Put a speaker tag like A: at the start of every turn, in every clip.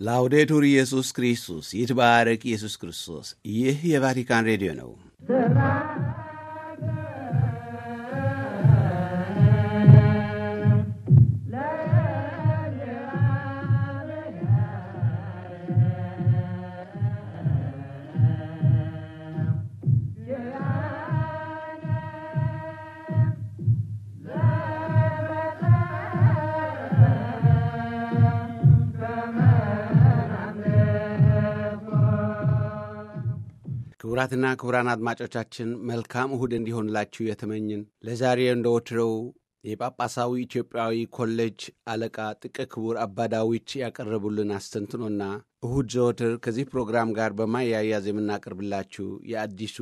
A: ላውዴቱር ኢየሱስ ክርስቶስ ይትባረክ ኢየሱስ ክርስቶስ። ይህ የቫቲካን ሬዲዮ ነው። ክቡራትና ክቡራን አድማጮቻችን መልካም እሁድ እንዲሆንላችሁ የተመኝን ለዛሬ እንደ ወትሮው የጳጳሳዊ ኢትዮጵያዊ ኮሌጅ አለቃ ጥቀ ክቡር አባ ዳዊት ያቀረቡልን አስተንትኖና እሁድ ዘወትር ከዚህ ፕሮግራም ጋር በማያያዝ የምናቀርብላችሁ የአዲሱ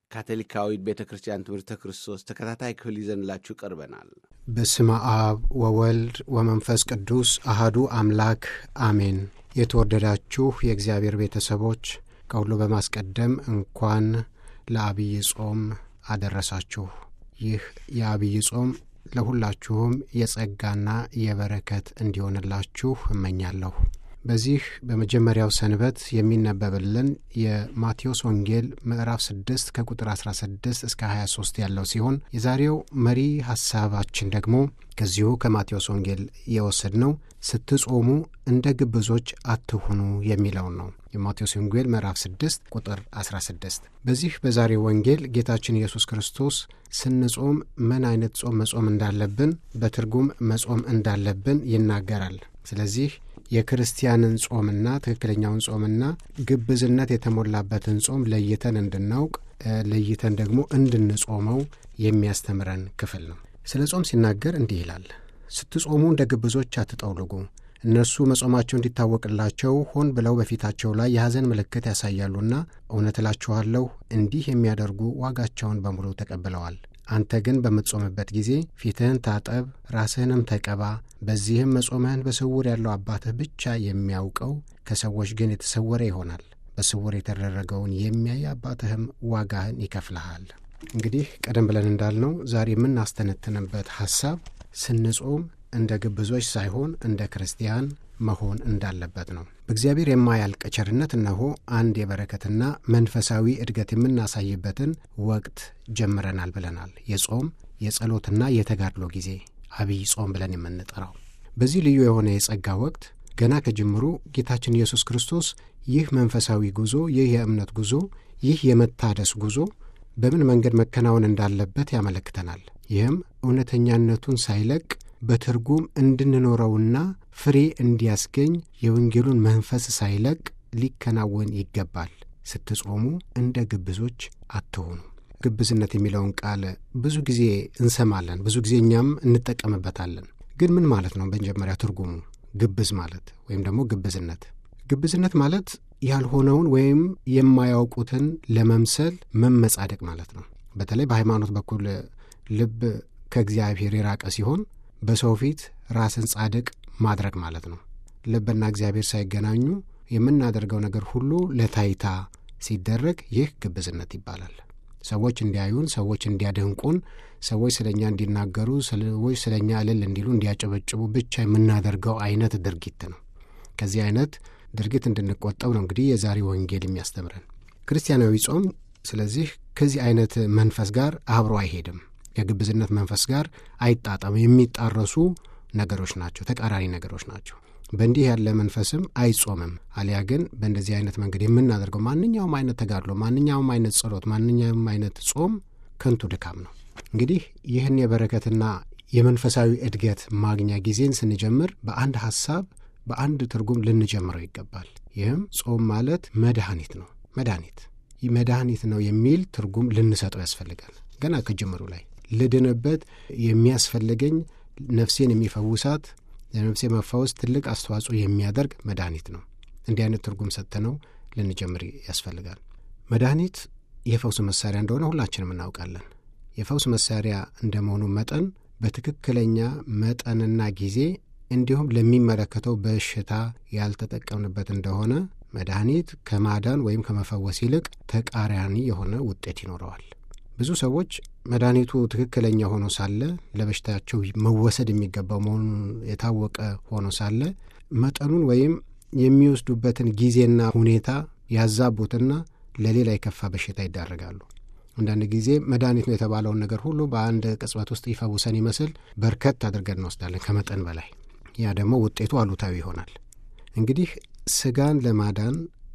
A: ካቶሊካዊት ቤተ ክርስቲያን ትምህርተ ክርስቶስ ተከታታይ ክፍል ይዘንላችሁ ቀርበናል።
B: በስመ አብ ወወልድ ወመንፈስ ቅዱስ አሃዱ አምላክ አሜን። የተወደዳችሁ የእግዚአብሔር ቤተሰቦች ከሁሉ በማስቀደም እንኳን ለአብይ ጾም አደረሳችሁ። ይህ የአብይ ጾም ለሁላችሁም የጸጋና የበረከት እንዲሆንላችሁ እመኛለሁ። በዚህ በመጀመሪያው ሰንበት የሚነበብልን የማቴዎስ ወንጌል ምዕራፍ 6 ከቁጥር 16 እስከ 23 ያለው ሲሆን የዛሬው መሪ ሐሳባችን ደግሞ ከዚሁ ከማቴዎስ ወንጌል የወሰድነው ስትጾሙ እንደ ግብዞች አትሁኑ የሚለውን ነው። የማቴዎስ ወንጌል ምዕራፍ 6 ቁጥር 16። በዚህ በዛሬው ወንጌል ጌታችን ኢየሱስ ክርስቶስ ስንጾም ምን አይነት ጾም መጾም እንዳለብን በትርጉም መጾም እንዳለብን ይናገራል። ስለዚህ የክርስቲያንን ጾምና ትክክለኛውን ጾምና ግብዝነት የተሞላበትን ጾም ለይተን እንድናውቅ ለይተን ደግሞ እንድንጾመው የሚያስተምረን ክፍል ነው። ስለ ጾም ሲናገር እንዲህ ይላል፣ ስትጾሙ እንደ ግብዞች አትጠውልጉ። እነርሱ መጾማቸው እንዲታወቅላቸው ሆን ብለው በፊታቸው ላይ የሐዘን ምልክት ያሳያሉና፣ እውነት እላችኋለሁ እንዲህ የሚያደርጉ ዋጋቸውን በሙሉ ተቀብለዋል። አንተ ግን በምትጾምበት ጊዜ ፊትህን ታጠብ፣ ራስህንም ተቀባ። በዚህም መጾምህን በስውር ያለው አባትህ ብቻ የሚያውቀው ከሰዎች ግን የተሰወረ ይሆናል። በስውር የተደረገውን የሚያይ አባትህም ዋጋህን ይከፍልሃል። እንግዲህ ቀደም ብለን እንዳልነው ዛሬ የምናስተነትንበት ሐሳብ ስንጾም እንደ ግብዞች ሳይሆን እንደ ክርስቲያን መሆን እንዳለበት ነው። በእግዚአብሔር የማያልቅ ቸርነት እነሆ አንድ የበረከትና መንፈሳዊ እድገት የምናሳይበትን ወቅት ጀምረናል ብለናል። የጾም የጸሎትና የተጋድሎ ጊዜ አብይ ጾም ብለን የምንጠራው በዚህ ልዩ የሆነ የጸጋ ወቅት ገና ከጅምሩ ጌታችን ኢየሱስ ክርስቶስ ይህ መንፈሳዊ ጉዞ፣ ይህ የእምነት ጉዞ፣ ይህ የመታደስ ጉዞ በምን መንገድ መከናወን እንዳለበት ያመለክተናል። ይህም እውነተኛነቱን ሳይለቅ በትርጉም እንድንኖረውና ፍሬ እንዲያስገኝ የወንጌሉን መንፈስ ሳይለቅ ሊከናወን ይገባል። ስትጾሙ እንደ ግብዞች አትሆኑ። ግብዝነት የሚለውን ቃል ብዙ ጊዜ እንሰማለን፣ ብዙ ጊዜ እኛም እንጠቀምበታለን። ግን ምን ማለት ነው? በመጀመሪያ ትርጉሙ ግብዝ ማለት ወይም ደግሞ ግብዝነት ግብዝነት ማለት ያልሆነውን ወይም የማያውቁትን ለመምሰል መመጻደቅ ማለት ነው። በተለይ በሃይማኖት በኩል ልብ ከእግዚአብሔር የራቀ ሲሆን በሰው ፊት ራስን ጻድቅ ማድረግ ማለት ነው። ልብና እግዚአብሔር ሳይገናኙ የምናደርገው ነገር ሁሉ ለታይታ ሲደረግ ይህ ግብዝነት ይባላል። ሰዎች እንዲያዩን፣ ሰዎች እንዲያደንቁን፣ ሰዎች ስለ እኛ እንዲናገሩ፣ ሰዎች ስለ እኛ እልል እንዲሉ፣ እንዲያጨበጭቡ ብቻ የምናደርገው አይነት ድርጊት ነው። ከዚህ አይነት ድርጊት እንድንቆጠብ ነው እንግዲህ የዛሬ ወንጌል የሚያስተምረን ክርስቲያናዊ ጾም። ስለዚህ ከዚህ አይነት መንፈስ ጋር አብሮ አይሄድም። ከግብዝነት መንፈስ ጋር አይጣጣም። የሚጣረሱ ነገሮች ናቸው፣ ተቃራኒ ነገሮች ናቸው። በእንዲህ ያለ መንፈስም አይጾምም። አሊያ ግን በእንደዚህ አይነት መንገድ የምናደርገው ማንኛውም አይነት ተጋድሎ፣ ማንኛውም አይነት ጸሎት፣ ማንኛውም አይነት ጾም ከንቱ ድካም ነው። እንግዲህ ይህን የበረከትና የመንፈሳዊ እድገት ማግኛ ጊዜን ስንጀምር በአንድ ሐሳብ በአንድ ትርጉም ልንጀምረው ይገባል። ይህም ጾም ማለት መድኃኒት ነው። መድኃኒት መድኃኒት ነው የሚል ትርጉም ልንሰጠው ያስፈልጋል። ገና ከጅምሩ ላይ ልድንበት የሚያስፈልገኝ ነፍሴን የሚፈውሳት ለነፍሴ መፋወስ ትልቅ አስተዋጽኦ የሚያደርግ መድኃኒት ነው። እንዲህ አይነት ትርጉም ሰጥተነው ልንጀምር ያስፈልጋል። መድኃኒት የፈውስ መሳሪያ እንደሆነ ሁላችንም እናውቃለን። የፈውስ መሳሪያ እንደመሆኑ መጠን በትክክለኛ መጠንና ጊዜ እንዲሁም ለሚመለከተው በሽታ ያልተጠቀምንበት እንደሆነ መድኃኒት ከማዳን ወይም ከመፈወስ ይልቅ ተቃራኒ የሆነ ውጤት ይኖረዋል። ብዙ ሰዎች መድኃኒቱ ትክክለኛ ሆኖ ሳለ ለበሽታቸው መወሰድ የሚገባው መሆኑን የታወቀ ሆኖ ሳለ መጠኑን ወይም የሚወስዱበትን ጊዜና ሁኔታ ያዛቡትና ለሌላ የከፋ በሽታ ይዳረጋሉ። አንዳንድ ጊዜ መድኃኒት ነው የተባለውን ነገር ሁሉ በአንድ ቅጽበት ውስጥ ይፈውሰን ይመስል በርከት አድርገን እንወስዳለን ከመጠን በላይ። ያ ደግሞ ውጤቱ አሉታዊ ይሆናል። እንግዲህ ስጋን ለማዳን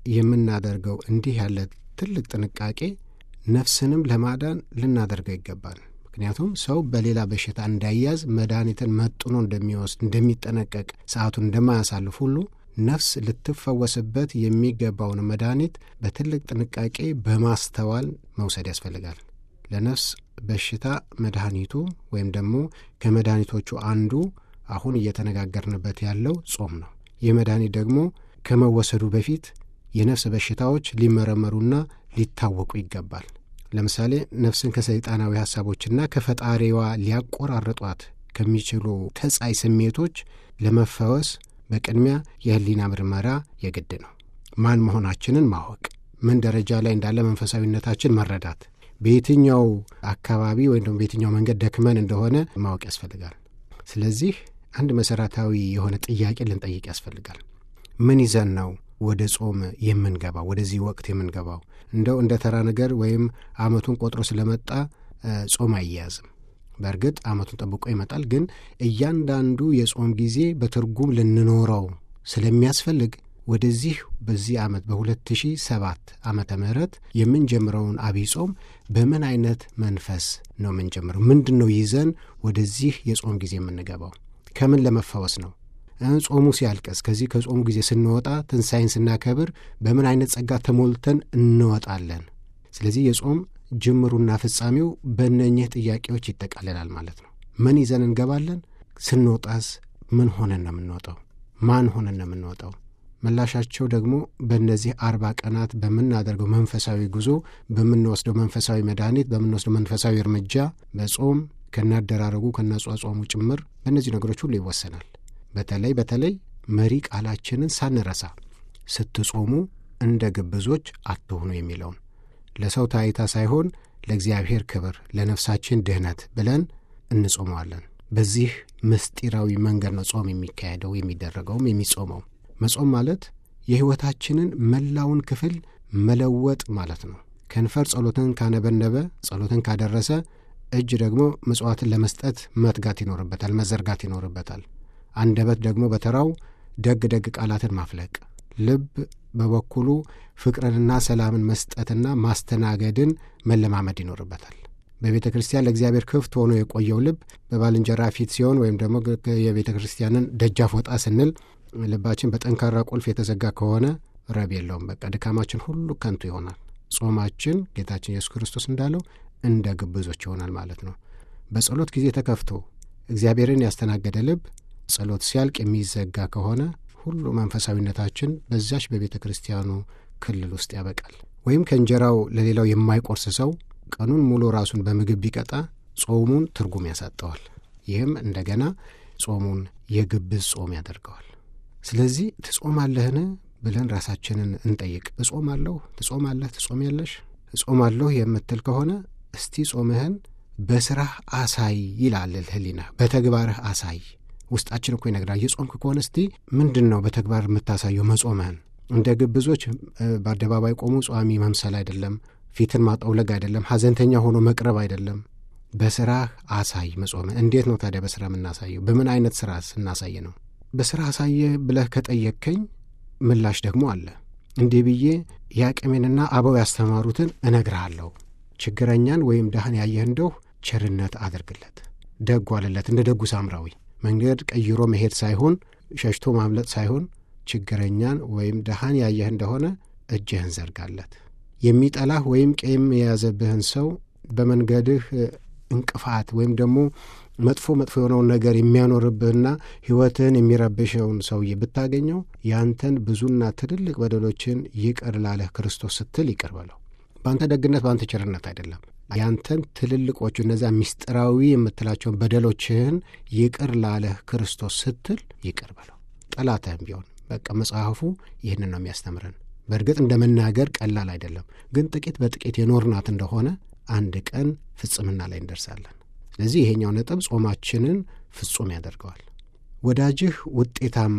B: የምናደርገው እንዲህ ያለ ትልቅ ጥንቃቄ ነፍስንም ለማዳን ልናደርገው ይገባል። ምክንያቱም ሰው በሌላ በሽታ እንዳይያዝ መድኃኒትን መጥኖ እንደሚወስድ እንደሚጠነቀቅ፣ ሰዓቱን እንደማያሳልፍ ሁሉ ነፍስ ልትፈወስበት የሚገባውን መድኃኒት በትልቅ ጥንቃቄ በማስተዋል መውሰድ ያስፈልጋል። ለነፍስ በሽታ መድኃኒቱ ወይም ደግሞ ከመድኃኒቶቹ አንዱ አሁን እየተነጋገርንበት ያለው ጾም ነው። ይህ መድኃኒት ደግሞ ከመወሰዱ በፊት የነፍስ በሽታዎች ሊመረመሩና ሊታወቁ ይገባል። ለምሳሌ ነፍስን ከሰይጣናዊ ሐሳቦችና ከፈጣሪዋ ሊያቆራርጧት ከሚችሉ ተጻይ ስሜቶች ለመፈወስ በቅድሚያ የሕሊና ምርመራ የግድ ነው። ማን መሆናችንን ማወቅ፣ ምን ደረጃ ላይ እንዳለ መንፈሳዊነታችን መረዳት፣ በየትኛው አካባቢ ወይም ደግሞ በየትኛው መንገድ ደክመን እንደሆነ ማወቅ ያስፈልጋል። ስለዚህ አንድ መሠረታዊ የሆነ ጥያቄ ልንጠይቅ ያስፈልጋል። ምን ይዘን ነው ወደ ጾም የምንገባው? ወደዚህ ወቅት የምንገባው እንደው እንደ ተራ ነገር ወይም ዓመቱን ቆጥሮ ስለመጣ ጾም አይያዝም። በእርግጥ ዓመቱን ጠብቆ ይመጣል። ግን እያንዳንዱ የጾም ጊዜ በትርጉም ልንኖረው ስለሚያስፈልግ ወደዚህ በዚህ ዓመት በ2007 ዓመተ ምህረት የምንጀምረውን አብይ ጾም በምን አይነት መንፈስ ነው የምንጀምረው? ምንድን ነው ይዘን ወደዚህ የጾም ጊዜ የምንገባው? ከምን ለመፈወስ ነው? ጾሙ ሲያልቅስ ከዚህ ከጾሙ ጊዜ ስንወጣ ትንሣኤን ስናከብር በምን አይነት ጸጋ ተሞልተን እንወጣለን? ስለዚህ የጾም ጅምሩና ፍጻሜው በእነኚህ ጥያቄዎች ይጠቃልላል ማለት ነው። ምን ይዘን እንገባለን? ስንወጣስ ምን ሆነን ነው የምንወጣው? ማን ሆነን ነው የምንወጣው? ምላሻቸው ደግሞ በእነዚህ አርባ ቀናት በምናደርገው መንፈሳዊ ጉዞ፣ በምንወስደው መንፈሳዊ መድኃኒት፣ በምንወስደው መንፈሳዊ እርምጃ፣ በጾም ከናደራረጉ ከናጿጿሙ ጭምር በእነዚህ ነገሮች ሁሉ ይወሰናል። በተለይ በተለይ መሪ ቃላችንን ሳንረሳ ስትጾሙ እንደ ግብዞች አትሆኑ የሚለውን ለሰው ታይታ ሳይሆን ለእግዚአብሔር ክብር ለነፍሳችን ድህነት ብለን እንጾመዋለን። በዚህ ምስጢራዊ መንገድ ነው ጾም የሚካሄደው የሚደረገውም የሚጾመው። መጾም ማለት የሕይወታችንን መላውን ክፍል መለወጥ ማለት ነው። ከንፈር ጸሎትን ካነበነበ ጸሎትን ካደረሰ እጅ ደግሞ ምጽዋትን ለመስጠት መትጋት ይኖርበታል፣ መዘርጋት ይኖርበታል። አንደበት ደግሞ በተራው ደግ ደግ ቃላትን ማፍለቅ፣ ልብ በበኩሉ ፍቅርንና ሰላምን መስጠትና ማስተናገድን መለማመድ ይኖርበታል። በቤተ ክርስቲያን ለእግዚአብሔር ክፍት ሆኖ የቆየው ልብ በባልንጀራ ፊት ሲሆን ወይም ደግሞ የቤተ ክርስቲያንን ደጃፍ ወጣ ስንል ልባችን በጠንካራ ቁልፍ የተዘጋ ከሆነ ረብ የለውም። በቃ ድካማችን ሁሉ ከንቱ ይሆናል። ጾማችን ጌታችን ኢየሱስ ክርስቶስ እንዳለው እንደ ግብዞች ይሆናል ማለት ነው። በጸሎት ጊዜ ተከፍቶ እግዚአብሔርን ያስተናገደ ልብ ጸሎት ሲያልቅ የሚዘጋ ከሆነ ሁሉ መንፈሳዊነታችን በዚያች በቤተ ክርስቲያኑ ክልል ውስጥ ያበቃል። ወይም ከእንጀራው ለሌላው የማይቆርስ ሰው ቀኑን ሙሉ ራሱን በምግብ ቢቀጣ ጾሙን ትርጉም ያሳጠዋል። ይህም እንደገና ጾሙን የግብዝ ጾም ያደርገዋል። ስለዚህ ትጾማለህን ብለን ራሳችንን እንጠይቅ። እጾማለሁ፣ ትጾማለህ፣ ትጾሚያለሽ። እጾማለሁ የምትል ከሆነ እስቲ ጾምህን በስራህ አሳይ ይላል ሕሊና። በተግባርህ አሳይ ውስጣችን እኮ ይነግራል። የጾምክ ከሆነ እስቲ ምንድን ነው በተግባር የምታሳየው መጾምህን? እንደ ግብዞች በአደባባይ ቆሙ ጿሚ መምሰል አይደለም፣ ፊትን ማጠውለግ አይደለም፣ ሐዘንተኛ ሆኖ መቅረብ አይደለም። በስራህ አሳይ መጾምህን። እንዴት ነው ታዲያ በስራ የምናሳየው? በምን አይነት ስራ ስናሳይ ነው? በስራ አሳየህ ብለህ ከጠየቅከኝ ምላሽ ደግሞ አለ። እንዲህ ብዬ የአቅሜንና አበው ያስተማሩትን እነግርሃለሁ። ችግረኛን ወይም ድሃን ያየህ እንደሁ ቸርነት አድርግለት፣ ደጉ አለለት እንደ ደጉ ሳምራዊ መንገድ ቀይሮ መሄድ ሳይሆን ሸሽቶ ማምለጥ ሳይሆን ችግረኛን ወይም ድሃን ያየህ እንደሆነ እጅህን ዘርጋለት። የሚጠላህ ወይም ቂም የያዘብህን ሰው በመንገድህ እንቅፋት ወይም ደግሞ መጥፎ መጥፎ የሆነውን ነገር የሚያኖርብህና ሕይወትህን የሚረብሸውን ሰውዬ ብታገኘው ያንተን ብዙና ትልልቅ በደሎችን ይቅር ላለህ ክርስቶስ ስትል ይቅር በለው። በአንተ ደግነት፣ በአንተ ቸርነት አይደለም ያንተን ትልልቆቹ እነዚያ ምስጢራዊ የምትላቸውን በደሎችህን ይቅር ላለህ ክርስቶስ ስትል ይቅር በለው። ጠላትህም ቢሆን በቃ መጽሐፉ ይህንን ነው የሚያስተምረን። በእርግጥ እንደ መናገር ቀላል አይደለም፣ ግን ጥቂት በጥቂት የኖርናት እንደሆነ አንድ ቀን ፍጽምና ላይ እንደርሳለን። ስለዚህ ይሄኛው ነጥብ ጾማችንን ፍጹም ያደርገዋል። ወዳጅህ ውጤታማ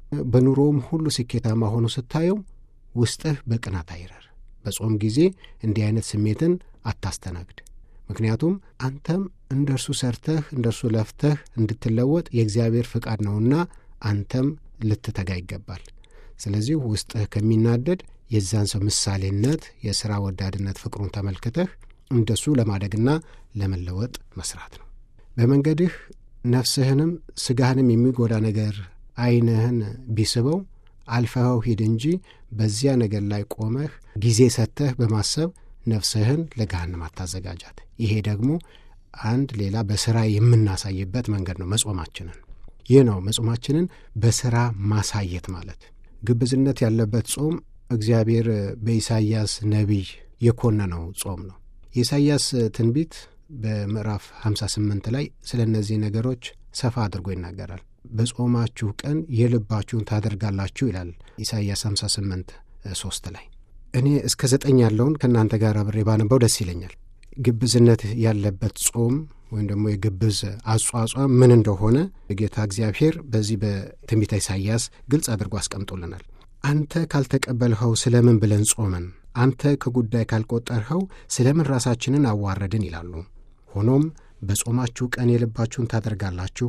B: በኑሮውም ሁሉ ስኬታማ ሆኖ ስታየው ውስጥህ በቅናት አይረር። በጾም ጊዜ እንዲህ አይነት ስሜትን አታስተናግድ። ምክንያቱም አንተም እንደ እርሱ ሰርተህ እንደ እርሱ ለፍተህ እንድትለወጥ የእግዚአብሔር ፍቃድ ነውና አንተም ልትተጋ ይገባል። ስለዚህ ውስጥህ ከሚናደድ የዛን ሰው ምሳሌነት፣ የሥራ ወዳድነት ፍቅሩን ተመልክተህ እንደሱ ለማደግና ለመለወጥ መስራት ነው። በመንገድህ ነፍስህንም ሥጋህንም የሚጎዳ ነገር ዐይንህን ቢስበው አልፈኸው ሂድ እንጂ በዚያ ነገር ላይ ቆመህ ጊዜ ሰጥተህ በማሰብ ነፍስህን ለገሃነም አታዘጋጃት። ይሄ ደግሞ አንድ ሌላ በሥራ የምናሳይበት መንገድ ነው መጾማችንን። ይህ ነው መጾማችንን በሥራ ማሳየት ማለት። ግብዝነት ያለበት ጾም እግዚአብሔር በኢሳይያስ ነቢይ የኮነነው ጾም ነው። የኢሳይያስ ትንቢት በምዕራፍ 58 ላይ ስለ እነዚህ ነገሮች ሰፋ አድርጎ ይናገራል። በጾማችሁ ቀን የልባችሁን ታደርጋላችሁ ይላል ኢሳይያስ 58 ሶስት ላይ እኔ እስከ ዘጠኝ ያለውን ከእናንተ ጋር አብሬ ባነበው ደስ ይለኛል። ግብዝነት ያለበት ጾም ወይም ደግሞ የግብዝ አጿጿም ምን እንደሆነ ጌታ እግዚአብሔር በዚህ በትንቢተ ኢሳይያስ ግልጽ አድርጎ አስቀምጦልናል። አንተ ካልተቀበልኸው ስለምን ብለን ጾመን፣ አንተ ከጉዳይ ካልቆጠርኸው ስለምን ራሳችንን አዋረድን ይላሉ። ሆኖም በጾማችሁ ቀን የልባችሁን ታደርጋላችሁ፣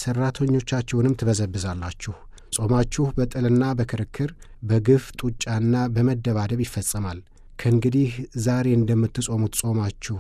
B: ሠራተኞቻችሁንም ትበዘብዛላችሁ። ጾማችሁ በጥልና በክርክር በግፍ ጡጫና በመደባደብ ይፈጸማል። ከእንግዲህ ዛሬ እንደምትጾሙት ጾማችሁ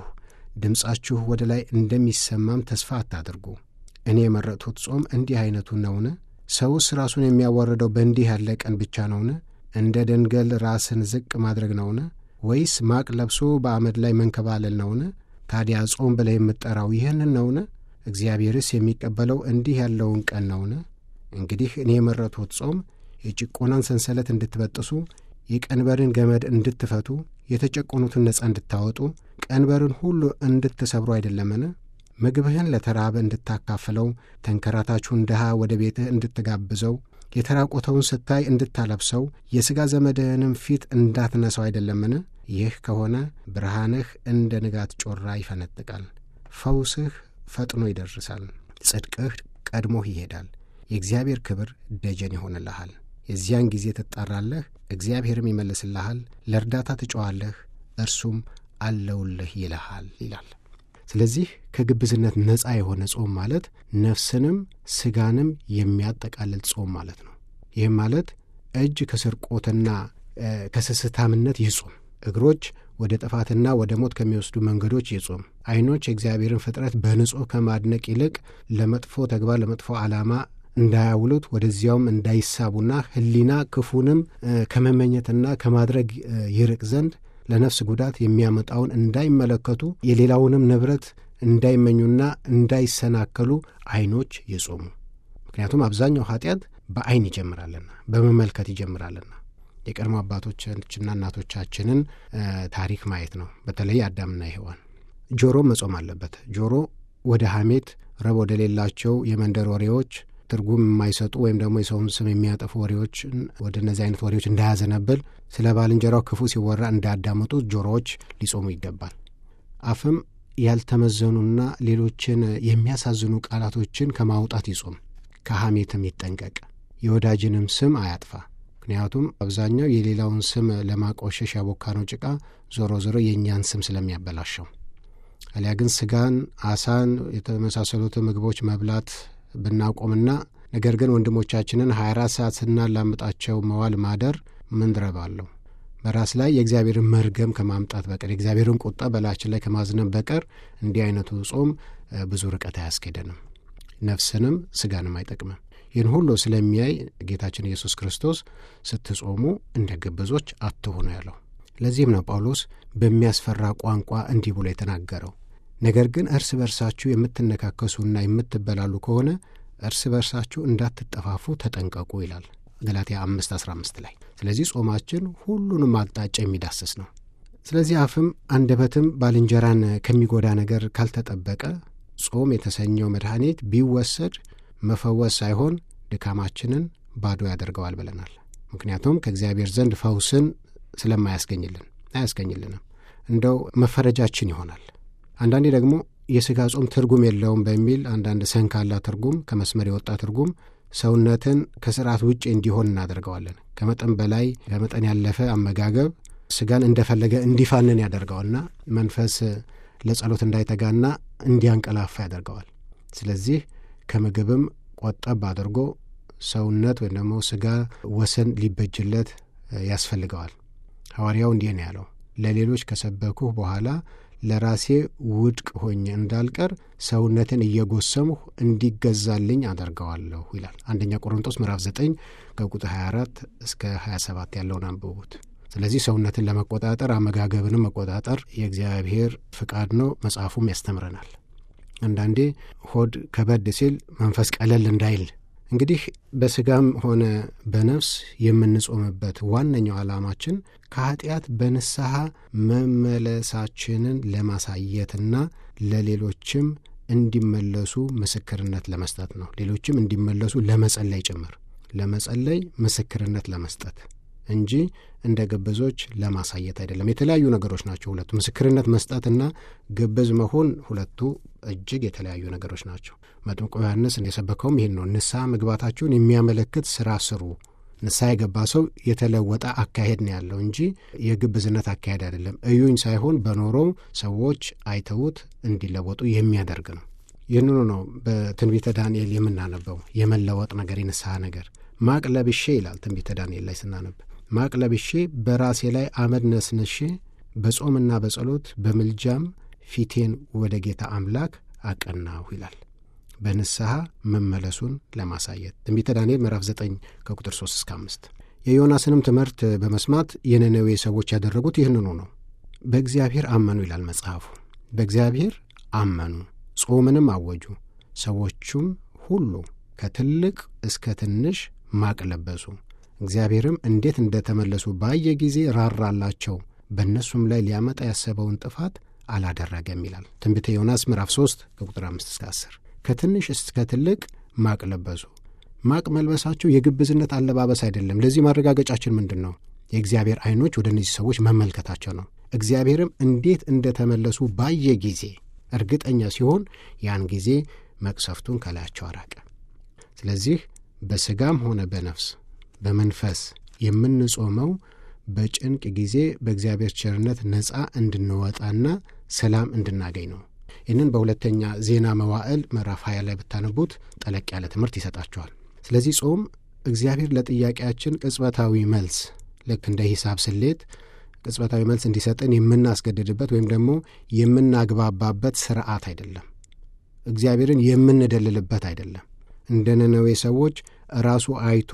B: ድምፃችሁ ወደ ላይ እንደሚሰማም ተስፋ አታድርጉ። እኔ የመረጥሁት ጾም እንዲህ ዐይነቱ ነውን? ሰውስ ራሱን የሚያዋርደው በእንዲህ ያለ ቀን ብቻ ነውን? እንደ ደንገል ራስን ዝቅ ማድረግ ነውን? ወይስ ማቅ ለብሶ በአመድ ላይ መንከባለል ነውን? ታዲያ ጾም ብለህ የምትጠራው ይህንን ነውን? እግዚአብሔርስ የሚቀበለው እንዲህ ያለውን ቀን ነውን? እንግዲህ እኔ የመረጥሁት ጾም የጭቆናን ሰንሰለት እንድትበጥሱ፣ የቀንበርን ገመድ እንድትፈቱ፣ የተጨቆኑትን ነጻ እንድታወጡ፣ ቀንበርን ሁሉ እንድትሰብሩ አይደለምን? ምግብህን ለተራበ እንድታካፍለው፣ ተንከራታችሁን ድሃ ወደ ቤትህ እንድትጋብዘው፣ የተራቆተውን ስታይ እንድታለብሰው፣ የሥጋ ዘመድህንም ፊት እንዳትነሳው አይደለምን? ይህ ከሆነ ብርሃንህ እንደ ንጋት ጮራ ይፈነጥቃል፣ ፈውስህ ፈጥኖ ይደርሳል፣ ጽድቅህ ቀድሞህ ይሄዳል፣ የእግዚአብሔር ክብር ደጀን ይሆንልሃል። የዚያን ጊዜ ትጣራለህ፣ እግዚአብሔርም ይመልስልሃል፣ ለእርዳታ ትጮኻለህ፣ እርሱም አለውልህ ይልሃል ይላል። ስለዚህ ከግብዝነት ነፃ የሆነ ጾም ማለት ነፍስንም ሥጋንም የሚያጠቃልል ጾም ማለት ነው። ይህም ማለት እጅ ከስርቆትና ከስስታምነት ይጹም፣ እግሮች ወደ ጥፋትና ወደ ሞት ከሚወስዱ መንገዶች ይጹም፣ ዓይኖች የእግዚአብሔርን ፍጥረት በንጹሕ ከማድነቅ ይልቅ ለመጥፎ ተግባር ለመጥፎ ዓላማ እንዳያውሉት ወደዚያውም እንዳይሳቡና ሕሊና ክፉንም ከመመኘትና ከማድረግ ይርቅ ዘንድ ለነፍስ ጉዳት የሚያመጣውን እንዳይመለከቱ የሌላውንም ንብረት እንዳይመኙና እንዳይሰናከሉ ዓይኖች ይጾሙ። ምክንያቱም አብዛኛው ኃጢአት በዓይን ይጀምራልና በመመልከት ይጀምራልና የቀድሞ አባቶችና እናቶቻችንን ታሪክ ማየት ነው። በተለይ አዳምና ሔዋን ጆሮ መጾም አለበት። ጆሮ ወደ ሐሜት፣ ረብ ወደ ሌላቸው የመንደር ወሬዎች ትርጉም የማይሰጡ ወይም ደግሞ የሰውን ስም የሚያጠፉ ወሬዎች ወደ እነዚህ አይነት ወሬዎች እንዳያዘነብል ስለ ባልንጀራው ክፉ ሲወራ እንዳያዳምጡ ጆሮዎች ሊጾሙ ይገባል። አፍም ያልተመዘኑና ሌሎችን የሚያሳዝኑ ቃላቶችን ከማውጣት ይጾም። ከሐሜትም ይጠንቀቅ። የወዳጅንም ስም አያጥፋ። ምክንያቱም አብዛኛው የሌላውን ስም ለማቆሸሽ ያቦካነው ጭቃ ዞሮ ዞሮ የእኛን ስም ስለሚያበላሸው፣ አሊያ ግን ስጋን፣ አሳን የተመሳሰሉትን ምግቦች መብላት ብናቆምና ነገር ግን ወንድሞቻችንን 24 ሰዓት ስናላምጣቸው መዋል ማደር ምን ረብ አለው? በራስ ላይ የእግዚአብሔርን መርገም ከማምጣት በቀር የእግዚአብሔርን ቁጣ በላችን ላይ ከማዝነብ በቀር እንዲህ አይነቱ ጾም ብዙ ርቀት አያስኬደንም፣ ነፍስንም ስጋንም አይጠቅምም። ይህን ሁሉ ስለሚያይ ጌታችን ኢየሱስ ክርስቶስ ስትጾሙ እንደ ግብዞች አትሆኑ ያለው። ለዚህም ነው ጳውሎስ በሚያስፈራ ቋንቋ እንዲህ ብሎ የተናገረው ነገር ግን እርስ በርሳችሁ የምትነካከሱና የምትበላሉ ከሆነ እርስ በርሳችሁ እንዳትጠፋፉ ተጠንቀቁ ይላል ገላትያ አምስት አስራ አምስት ላይ። ስለዚህ ጾማችን ሁሉንም አቅጣጫ የሚዳስስ ነው። ስለዚህ አፍም አንደበትም ባልንጀራን ከሚጎዳ ነገር ካልተጠበቀ ጾም የተሰኘው መድኃኒት ቢወሰድ መፈወስ ሳይሆን ድካማችንን ባዶ ያደርገዋል ብለናል። ምክንያቱም ከእግዚአብሔር ዘንድ ፈውስን ስለማያስገኝልን አያስገኝልንም፣ እንደው መፈረጃችን ይሆናል። አንዳንዴ ደግሞ የሥጋ ጾም ትርጉም የለውም በሚል አንዳንድ ሰንካላ ትርጉም ከመስመር የወጣ ትርጉም ሰውነትን ከስርዓት ውጭ እንዲሆን እናደርገዋለን። ከመጠን በላይ ከመጠን ያለፈ አመጋገብ ስጋን እንደፈለገ እንዲፋንን ያደርገዋልና መንፈስ ለጸሎት እንዳይተጋና እንዲያንቀላፋ ያደርገዋል። ስለዚህ ከምግብም ቆጠብ አድርጎ ሰውነት ወይም ደግሞ ስጋ ወሰን ሊበጅለት ያስፈልገዋል። ሐዋርያው እንዲህ ነው ያለው፣ ለሌሎች ከሰበኩህ በኋላ ለራሴ ውድቅ ሆኜ እንዳልቀር ሰውነትን እየጎሰምሁ እንዲገዛልኝ አደርገዋለሁ ይላል። አንደኛ ቆሮንቶስ ምዕራፍ 9 ከቁጥር 24 እስከ 27 ያለውን አንብቡት። ስለዚህ ሰውነትን ለመቆጣጠር አመጋገብንም መቆጣጠር የእግዚአብሔር ፍቃድ ነው፣ መጽሐፉም ያስተምረናል። አንዳንዴ ሆድ ከበድ ሲል መንፈስ ቀለል እንዳይል እንግዲህ በስጋም ሆነ በነፍስ የምንጾምበት ዋነኛው ዓላማችን ከኃጢአት በንስሐ መመለሳችንን ለማሳየትና ለሌሎችም እንዲመለሱ ምስክርነት ለመስጠት ነው። ሌሎችም እንዲመለሱ ለመጸለይ ጭምር ለመጸለይ ምስክርነት ለመስጠት እንጂ እንደ ግብዞች ለማሳየት አይደለም። የተለያዩ ነገሮች ናቸው ሁለቱ። ምስክርነት መስጠትና ግብዝ መሆን ሁለቱ እጅግ የተለያዩ ነገሮች ናቸው። መጥምቁ ዮሐንስ የሰበከውም ይህን ነው። ንስሐ መግባታችሁን የሚያመለክት ስራ ስሩ። ንስሐ የገባ ሰው የተለወጠ አካሄድ ነው ያለው እንጂ የግብዝነት አካሄድ አይደለም። እዩኝ ሳይሆን በኖሮው ሰዎች አይተውት እንዲለወጡ የሚያደርግ ነው። ይህንኑ ነው በትንቢተ ዳንኤል የምናነበው የመለወጥ ነገር፣ የንስሐ ነገር። ማቅ ለብሼ ይላል ትንቢተ ዳንኤል ላይ ስናነብ ማቅ ለብሼ በራሴ ላይ አመድ ነስንሼ በጾምና በጸሎት በምልጃም ፊቴን ወደ ጌታ አምላክ አቀናሁ ይላል። በንስሐ መመለሱን ለማሳየት ትንቢተ ዳንኤል ምዕራፍ 9 ከቁጥር 3 እስከ 5። የዮናስንም ትምህርት በመስማት የነነዌ ሰዎች ያደረጉት ይህንኑ ነው። በእግዚአብሔር አመኑ ይላል መጽሐፉ። በእግዚአብሔር አመኑ፣ ጾምንም አወጁ። ሰዎቹም ሁሉ ከትልቅ እስከ ትንሽ ማቅ ለበሱ። እግዚአብሔርም እንዴት እንደተመለሱ ባየ ጊዜ ራራላቸው፣ በእነሱም ላይ ሊያመጣ ያሰበውን ጥፋት አላደረገም ይላል ትንቢተ ዮናስ ምዕራፍ 3 ከቁጥር 5 እስከ 10። ከትንሽ እስከ ትልቅ ማቅ ለበሱ። ማቅ መልበሳቸው የግብዝነት አለባበስ አይደለም። ለዚህ ማረጋገጫችን ምንድን ነው? የእግዚአብሔር ዓይኖች ወደ እነዚህ ሰዎች መመልከታቸው ነው። እግዚአብሔርም እንዴት እንደተመለሱ ባየ ጊዜ እርግጠኛ ሲሆን ያን ጊዜ መቅሰፍቱን ከላያቸው አራቀ። ስለዚህ በሥጋም ሆነ በነፍስ በመንፈስ የምንጾመው በጭንቅ ጊዜ በእግዚአብሔር ቸርነት ነፃ እንድንወጣና ሰላም እንድናገኝ ነው። ይህንን በሁለተኛ ዜና መዋዕል ምዕራፍ 20 ላይ ብታነቡት ጠለቅ ያለ ትምህርት ይሰጣቸዋል። ስለዚህ ጾም እግዚአብሔር ለጥያቄያችን ቅጽበታዊ መልስ ልክ እንደ ሂሳብ ስሌት ቅጽበታዊ መልስ እንዲሰጠን የምናስገድድበት ወይም ደግሞ የምናግባባበት ስርዓት አይደለም። እግዚአብሔርን የምንደልልበት አይደለም። እንደ ነነዌ ሰዎች ራሱ አይቶ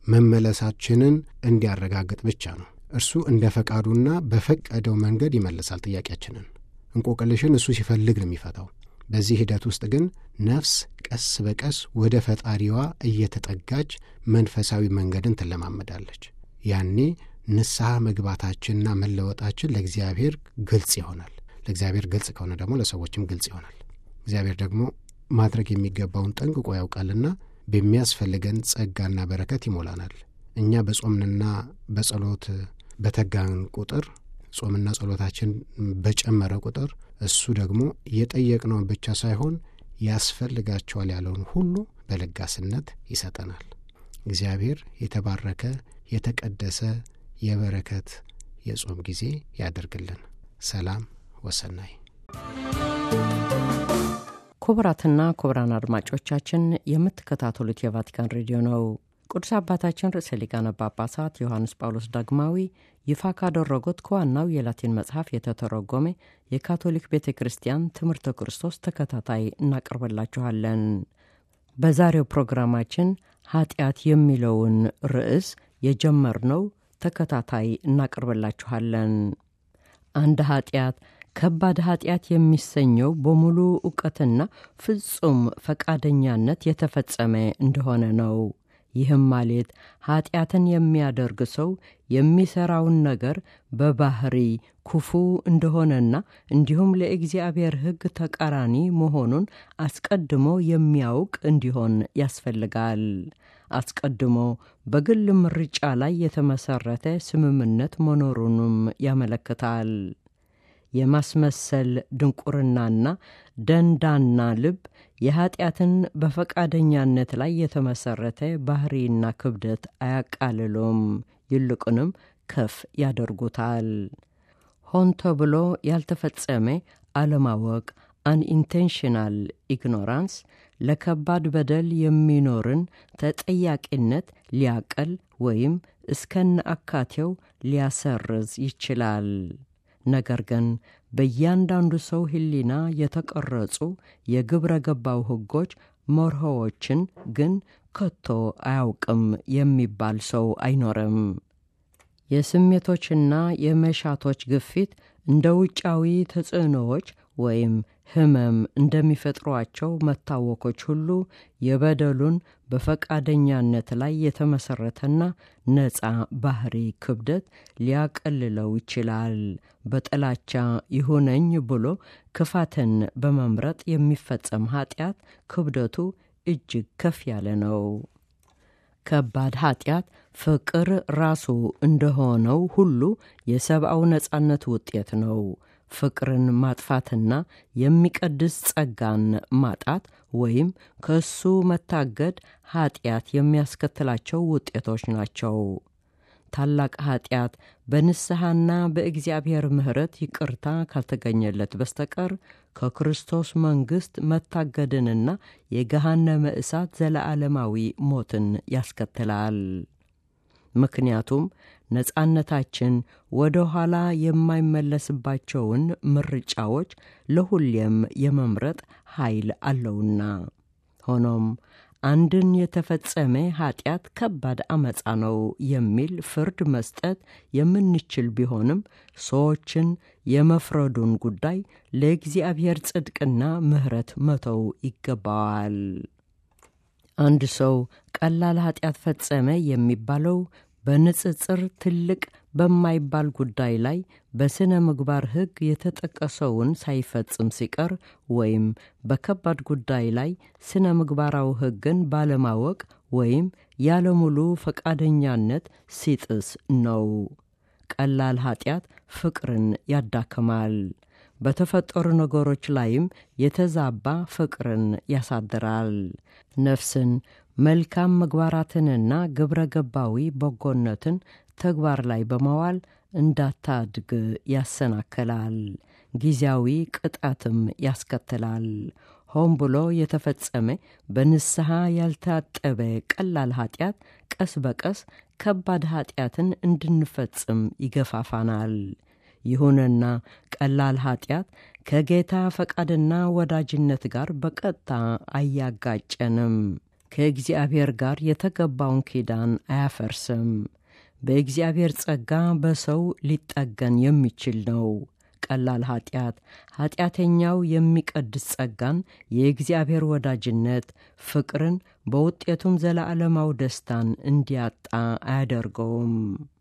B: መመለሳችንን እንዲያረጋግጥ ብቻ ነው። እርሱ እንደ ፈቃዱና በፈቀደው መንገድ ይመልሳል ጥያቄያችንን። እንቆቅልሽን እሱ ሲፈልግ ነው የሚፈታው። በዚህ ሂደት ውስጥ ግን ነፍስ ቀስ በቀስ ወደ ፈጣሪዋ እየተጠጋች መንፈሳዊ መንገድን ትለማመዳለች። ያኔ ንስሐ መግባታችንና መለወጣችን ለእግዚአብሔር ግልጽ ይሆናል። ለእግዚአብሔር ግልጽ ከሆነ ደግሞ ለሰዎችም ግልጽ ይሆናል። እግዚአብሔር ደግሞ ማድረግ የሚገባውን ጠንቅቆ ያውቃልና በሚያስፈልገን ጸጋና በረከት ይሞላናል። እኛ በጾምንና በጸሎት በተጋን ቁጥር ጾምና ጸሎታችን በጨመረ ቁጥር እሱ ደግሞ የጠየቅነውን ብቻ ሳይሆን ያስፈልጋቸዋል ያለውን ሁሉ በለጋስነት ይሰጠናል። እግዚአብሔር የተባረከ የተቀደሰ የበረከት የጾም ጊዜ ያደርግልን። ሰላም ወሰናይ
C: ክቡራትና ክቡራን አድማጮቻችን የምትከታተሉት የቫቲካን ሬዲዮ ነው። ቅዱስ አባታችን ርዕሰ ሊቃነ ጳጳሳት ዮሐንስ ጳውሎስ ዳግማዊ ይፋ ካደረጉት ከዋናው የላቲን መጽሐፍ የተተረጎመ የካቶሊክ ቤተ ክርስቲያን ትምህርተ ክርስቶስ ተከታታይ እናቀርበላችኋለን። በዛሬው ፕሮግራማችን ኃጢአት የሚለውን ርዕስ የጀመርነው ተከታታይ እናቀርበላችኋለን። አንድ ኃጢአት ከባድ ኃጢአት የሚሰኘው በሙሉ እውቀትና ፍጹም ፈቃደኛነት የተፈጸመ እንደሆነ ነው። ይህም ማለት ኃጢአትን የሚያደርግ ሰው የሚሠራውን ነገር በባህሪ ክፉ እንደሆነና እንዲሁም ለእግዚአብሔር ሕግ ተቃራኒ መሆኑን አስቀድሞ የሚያውቅ እንዲሆን ያስፈልጋል። አስቀድሞ በግል ምርጫ ላይ የተመሠረተ ስምምነት መኖሩንም ያመለክታል። የማስመሰል ድንቁርናና ደንዳና ልብ የኀጢአትን በፈቃደኛነት ላይ የተመሠረተ ባሕሪና ክብደት አያቃልሉም፣ ይልቁንም ከፍ ያደርጉታል። ሆን ተብሎ ያልተፈጸመ አለማወቅ አንኢንቴንሽናል ኢግኖራንስ ለከባድ በደል የሚኖርን ተጠያቂነት ሊያቀል ወይም እስከነ አካቴው ሊያሰርዝ ይችላል። ነገር ግን በእያንዳንዱ ሰው ሕሊና የተቀረጹ የግብረ ገባው ሕጎች መርሆዎችን ግን ከቶ አያውቅም የሚባል ሰው አይኖርም። የስሜቶችና የመሻቶች ግፊት እንደ ውጫዊ ተጽዕኖዎች ወይም ሕመም እንደሚፈጥሯቸው መታወኮች ሁሉ የበደሉን በፈቃደኛነት ላይ የተመሠረተና ነፃ ባሕሪ ክብደት ሊያቀልለው ይችላል። በጥላቻ ይሁነኝ ብሎ ክፋትን በመምረጥ የሚፈጸም ኀጢአት ክብደቱ እጅግ ከፍ ያለ ነው። ከባድ ኀጢአት ፍቅር ራሱ እንደሆነው ሁሉ የሰብአው ነጻነት ውጤት ነው። ፍቅርን ማጥፋትና የሚቀድስ ጸጋን ማጣት ወይም ከእሱ መታገድ ኀጢአት የሚያስከትላቸው ውጤቶች ናቸው። ታላቅ ኀጢአት በንስሐና በእግዚአብሔር ምሕረት ይቅርታ ካልተገኘለት በስተቀር ከክርስቶስ መንግሥት መታገድንና የገሃነመ እሳት ዘለዓለማዊ ሞትን ያስከትላል። ምክንያቱም ነጻነታችን ወደ ኋላ የማይመለስባቸውን ምርጫዎች ለሁሌም የመምረጥ ኃይል አለውና። ሆኖም አንድን የተፈጸመ ኀጢአት ከባድ አመፃ ነው የሚል ፍርድ መስጠት የምንችል ቢሆንም ሰዎችን የመፍረዱን ጉዳይ ለእግዚአብሔር ጽድቅና ምሕረት መተው ይገባዋል። አንድ ሰው ቀላል ኀጢአት ፈጸመ የሚባለው በንጽጽር ትልቅ በማይባል ጉዳይ ላይ በሥነ ምግባር ሕግ የተጠቀሰውን ሳይፈጽም ሲቀር ወይም በከባድ ጉዳይ ላይ ሥነ ምግባራዊ ሕግን ባለማወቅ ወይም ያለሙሉ ፈቃደኛነት ሲጥስ ነው። ቀላል ኀጢአት ፍቅርን ያዳክማል። በተፈጠሩ ነገሮች ላይም የተዛባ ፍቅርን ያሳድራል። ነፍስን መልካም ምግባራትንና ግብረ ገባዊ በጎነትን ተግባር ላይ በመዋል እንዳታድግ ያሰናክላል። ጊዜያዊ ቅጣትም ያስከትላል። ሆን ብሎ የተፈጸመ በንስሐ ያልታጠበ ቀላል ኀጢአት ቀስ በቀስ ከባድ ኀጢአትን እንድንፈጽም ይገፋፋናል። ይሁንና ቀላል ኀጢአት ከጌታ ፈቃድና ወዳጅነት ጋር በቀጥታ አያጋጨንም። ከእግዚአብሔር ጋር የተገባውን ኪዳን አያፈርስም። በእግዚአብሔር ጸጋ በሰው ሊጠገን የሚችል ነው። ቀላል ኀጢአት ኀጢአተኛው የሚቀድስ ጸጋን፣ የእግዚአብሔር ወዳጅነት፣ ፍቅርን በውጤቱም ዘለዓለማዊ ደስታን እንዲያጣ አያደርገውም።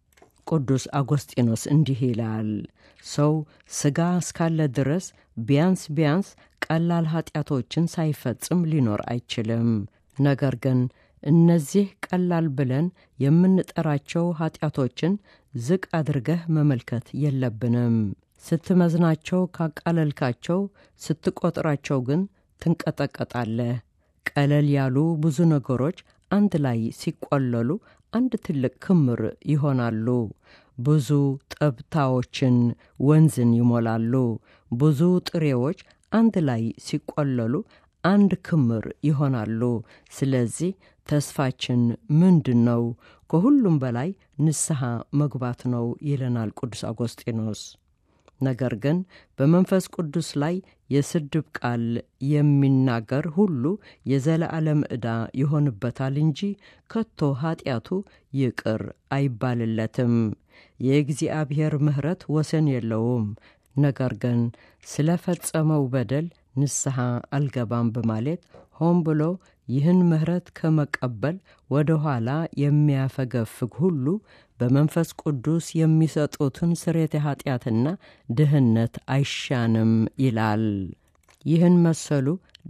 C: ቅዱስ አጎስጢኖስ እንዲህ ይላል፣ ሰው ሥጋ እስካለ ድረስ ቢያንስ ቢያንስ ቀላል ኀጢአቶችን ሳይፈጽም ሊኖር አይችልም። ነገር ግን እነዚህ ቀላል ብለን የምንጠራቸው ኀጢአቶችን ዝቅ አድርገህ መመልከት የለብንም። ስትመዝናቸው ካቃለልካቸው፣ ስትቆጥራቸው ግን ትንቀጠቀጣለህ። ቀለል ያሉ ብዙ ነገሮች አንድ ላይ ሲቆለሉ አንድ ትልቅ ክምር ይሆናሉ። ብዙ ጠብታዎችን ወንዝን ይሞላሉ። ብዙ ጥሬዎች አንድ ላይ ሲቆለሉ አንድ ክምር ይሆናሉ። ስለዚህ ተስፋችን ምንድን ነው? ከሁሉም በላይ ንስሐ መግባት ነው ይለናል ቅዱስ አጎስጢኖስ። ነገር ግን በመንፈስ ቅዱስ ላይ የስድብ ቃል የሚናገር ሁሉ የዘለዓለም ዕዳ ይሆንበታል እንጂ ከቶ ኀጢአቱ ይቅር አይባልለትም። የእግዚአብሔር ምሕረት ወሰን የለውም። ነገር ግን ስለ ፈጸመው በደል ንስሐ አልገባም በማለት ሆን ብሎ ይህን ምሕረት ከመቀበል ወደ ኋላ የሚያፈገፍግ ሁሉ በመንፈስ ቅዱስ የሚሰጡትን ስርየተ ኀጢአትና ድህነት አይሻንም ይላል። ይህን መሰሉ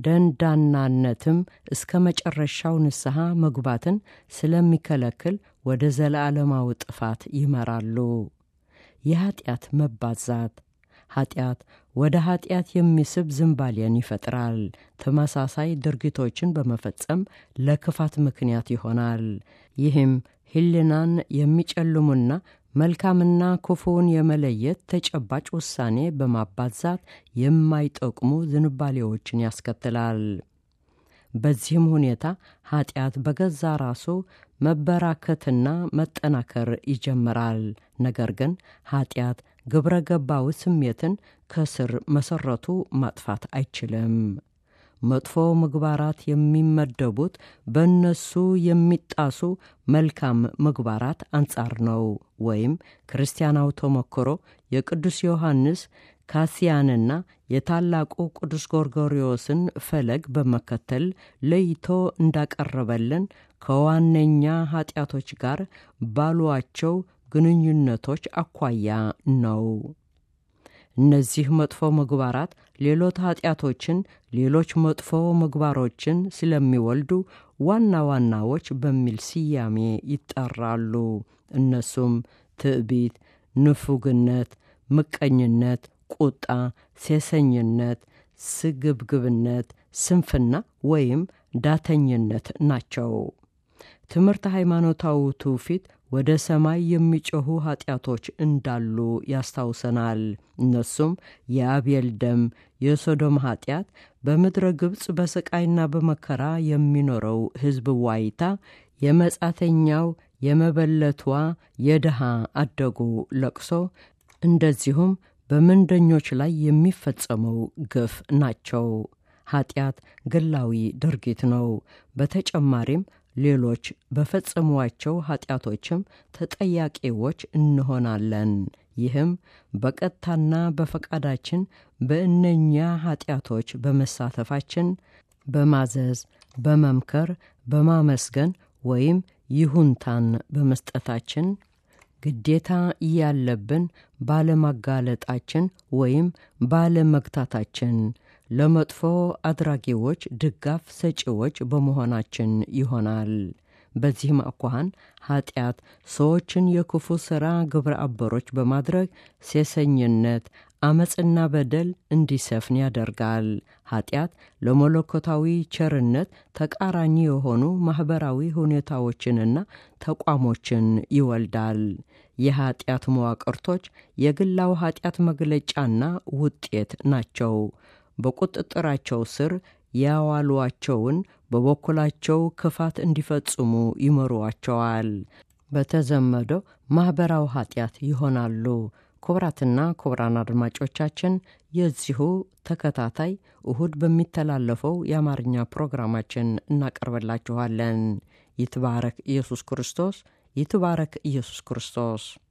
C: ደንዳናነትም እስከ መጨረሻው ንስሐ መግባትን ስለሚከለክል ወደ ዘለዓለማዊ ጥፋት ይመራሉ። የኀጢአት መባዛት ኃጢአት ወደ ኃጢአት የሚስብ ዝንባሌን ይፈጥራል። ተመሳሳይ ድርጊቶችን በመፈጸም ለክፋት ምክንያት ይሆናል። ይህም ሕሊናን የሚጨልሙና መልካምና ክፉውን የመለየት ተጨባጭ ውሳኔ በማባዛት የማይጠቅሙ ዝንባሌዎችን ያስከትላል። በዚህም ሁኔታ ኃጢአት በገዛ ራሱ መበራከትና መጠናከር ይጀምራል። ነገር ግን ኃጢአት ግብረ ገባዊ ስሜትን ከስር መሰረቱ ማጥፋት አይችልም። መጥፎ ምግባራት የሚመደቡት በእነሱ የሚጣሱ መልካም ምግባራት አንጻር ነው። ወይም ክርስቲያናዊ ተሞክሮ የቅዱስ ዮሐንስ ካሲያንና የታላቁ ቅዱስ ጎርጎርዮስን ፈለግ በመከተል ለይቶ እንዳቀረበልን ከዋነኛ ኃጢአቶች ጋር ባሏቸው ግንኙነቶች አኳያ ነው። እነዚህ መጥፎ ምግባራት ሌሎች ኃጢአቶችን፣ ሌሎች መጥፎ ምግባሮችን ስለሚወልዱ ዋና ዋናዎች በሚል ስያሜ ይጠራሉ። እነሱም ትዕቢት፣ ንፉግነት፣ ምቀኝነት፣ ቁጣ፣ ሴሰኝነት፣ ስግብግብነት፣ ስንፍና ወይም ዳተኝነት ናቸው። ትምህርት ሃይማኖታዊ ትውፊት ወደ ሰማይ የሚጮኹ ኃጢአቶች እንዳሉ ያስታውሰናል። እነሱም የአቤል ደም፣ የሶዶም ኃጢአት፣ በምድረ ግብፅ በስቃይና በመከራ የሚኖረው ሕዝብ ዋይታ፣ የመጻተኛው የመበለቷ የድሃ አደጉ ለቅሶ፣ እንደዚሁም በምንደኞች ላይ የሚፈጸመው ግፍ ናቸው። ኃጢአት ግላዊ ድርጊት ነው። በተጨማሪም ሌሎች በፈጸሟቸው ኃጢአቶችም ተጠያቂዎች እንሆናለን። ይህም በቀጥታና በፈቃዳችን በእነኛ ኃጢአቶች በመሳተፋችን፣ በማዘዝ፣ በመምከር፣ በማመስገን ወይም ይሁንታን በመስጠታችን ግዴታ እያለብን ባለማጋለጣችን ወይም ባለመግታታችን ለመጥፎ አድራጊዎች ድጋፍ ሰጪዎች በመሆናችን ይሆናል። በዚህም አኳኋን ኃጢአት ሰዎችን የክፉ ሥራ ግብረ አበሮች በማድረግ ሴሰኝነት፣ አመፅና በደል እንዲሰፍን ያደርጋል። ኃጢአት ለመለኮታዊ ቸርነት ተቃራኒ የሆኑ ማኅበራዊ ሁኔታዎችንና ተቋሞችን ይወልዳል። የኃጢአት መዋቅርቶች የግላው ኃጢአት መግለጫና ውጤት ናቸው። በቁጥጥራቸው ስር ያዋሏቸውን በበኩላቸው ክፋት እንዲፈጽሙ ይመሯቸዋል። በተዘመደው ማኅበራዊ ኃጢአት ይሆናሉ። ክቡራትና ክቡራን አድማጮቻችን የዚሁ ተከታታይ እሁድ በሚተላለፈው የአማርኛ ፕሮግራማችን እናቀርበላችኋለን። ይትባረክ ኢየሱስ ክርስቶስ፣ ይትባረክ ኢየሱስ ክርስቶስ።